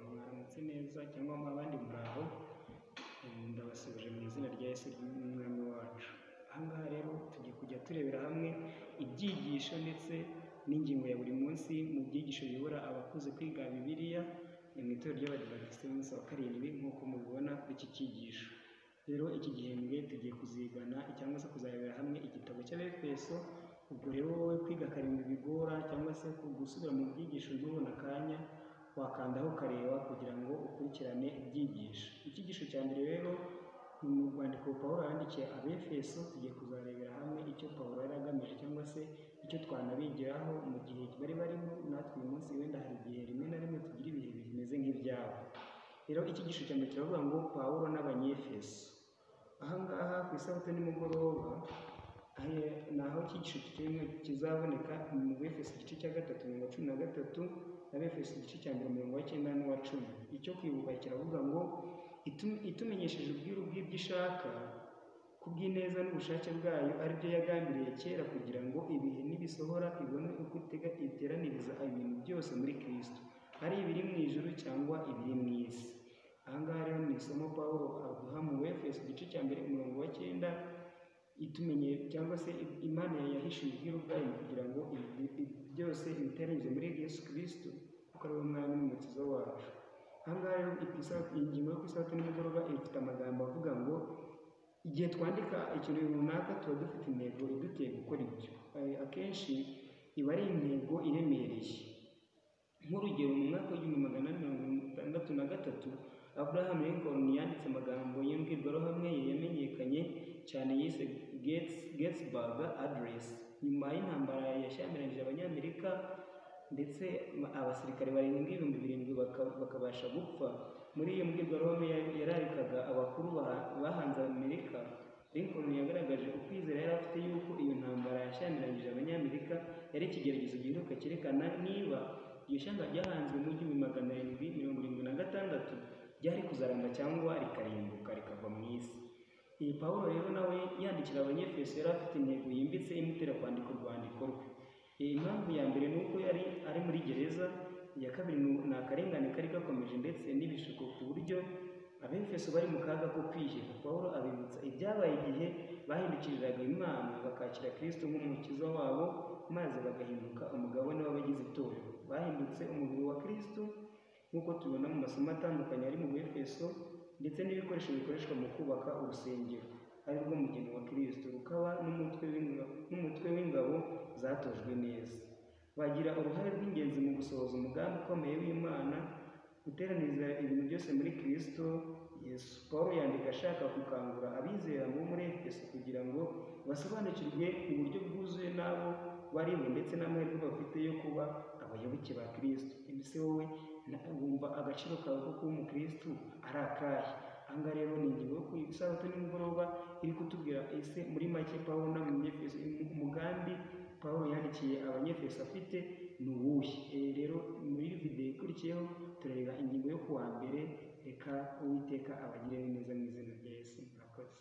mutatse neza cyangwa abandi muraho, ndabasubije mu izina rya Yesu ry'Umwami wacu. Aha ngaha rero tugiye kujya turebera hamwe ibyigisho ndetse n'ingingo ya buri munsi mu byigisho biyobora abakuze kwiga Bibiliya mu itorero ry'Abadiventisiti b'umunsi wa karindwi nk'uko mubibona kuri iki cyigisho. Rero iki gihembwe tugiye kuzigana cyangwa se kuzarebera hamwe igitabo cy'Abefeso, ubwo rero wowe kwiga karindwi bigora cyangwa se gusubira mu byigisho ntubone akanya, wakandaho ukareba kugira ngo ukurikirane ibyigisho. Icyigisho cya mbere rero ni mu rwandiko Pawulo yandikiye Abefeso, tugiye kuzarebera hamwe icyo Pawulo yari agamije cyangwa se icyo twanabigiraho mu gihe bari barimo, natwe uyu munsi wenda hari igihe rimwe na rimwe tugira ibihe bimeze nk'ibyabo. Rero icyigisho cya mbere kiravuga ngo Pawulo n'Abanyefeso. Aha ngaha ku isabato nimugoroba ni aho icyigisho kimwe kizaboneka mu Befeso igice cya gatatu mirongo cumi na gatatu n'Abefeso igice cya mbere mirongo icyenda n'uwa cumi. Icyo kwibuka kiravuga ngo itumenyesheje ubwiru bw'ibyo ishaka kubw'ineza n'ubushake bwayo ari byo yagambiriye kera kugira ngo ibihe nibisohora ibone uko iteraniriza ibintu byose muri Kristo, ari ibiri mu ijuru cyangwa ibiri mu isi. Aha ngaha rero ni isomo Pawulo aduha mu Befeso igice cya mbere umurongo wa cyenda, itumenye cyangwa se Imana yahishuye ubwiru bwayo kugira ngo byose ibiteranize muri Yesu Kristo kuko ari we Mwami n'Umukiza wacu. Aha ngaha rero ingingo yo ku isabato nimugoroba ifite amagambo avuga ngo igihe twandika ikintu runaka tuba dufite intego iduteye gukora ibyo. Akenshi iba ari intego iremereye. Nk'urugero mu mwaka w'igihumbi magana ane mirongo itandatu na gatatu, Abraham Lincoln yanditse amagambo y'imbwirwaruhame ye yamenyekanye cyane yise Gettysburg Address. Nyuma y'intambara yashyamiranyije Abanyamerika ndetse abasirikare barenga ibihumbi birindwi bakabasha gupfa. Muri iyo mbwirwaruhame yararikaga abakuru bahanze Amerika, Lincoln yagaragaje ukwizera yari afite yuko iyo ntambara yashyamiranyije Abanyamerika yari ikigeragezo giheruka cyerekana niba iryo shyamba ryahanzwe mu gihumbi magana arindwi mirongo irindwi na gatandatu ryari kuzaramba cyangwa rikarimbuka rikava mu isi. Iyi Pawulo rero nawe yandikira Abanyefeso yari afite intego yimbitse imutera kwandika urwandiko rwe. Impamvu ya mbere ni uko yari ari muri gereza, iya kabiri ni akarengane kari gakomeje ndetse n'ibishuko ku buryo Abefeso bari mu kaga ko kwiheba. Pawulo abibutsa ibyabaye igihe bahindukiriraga Imana bakakira Kristo nk'umukiza wabo maze bagahinduka umugabane w'abagize itorero. Bahindutse umubiri wa Kristo nk'uko tubibona mu masomo atandukanye ari mu Befeso ndetse n'ibikoresho bikoreshwa mu kubaka urusengero ari rwo mugeni wa Kristo rukaba n'umutwe w'ingabo zatojwe neza. Bagira uruhare rw'ingenzi mu gusohoza umugambi ukomeye w'Imana guteraniriza ibintu byose muri Kristo Yesu. Pawulo yandika ashaka gukangura abizera bo muri Efeso kugira ngo basobanukirwe uburyo bwuzuye n'abo barimo ndetse n'amahirwe bafite yo kuba abayoboke ba Kristo. Ese wowe wumva agaciro kawe ko kuba umukristo ari akahe? Aha ngaha rero ni ingingo yo ku isabato nimugoroba iri kutubwira ese muri make Pawulo n'Abanyefeso umugambi Pawulo yandikiye Abanyefeso afite ni uwuhe? Rero muri videwo ikurikiyeho turareba ingingo yo kuwa mbere reka uwiteka abagire neza mu izina rya Yesu murakoze.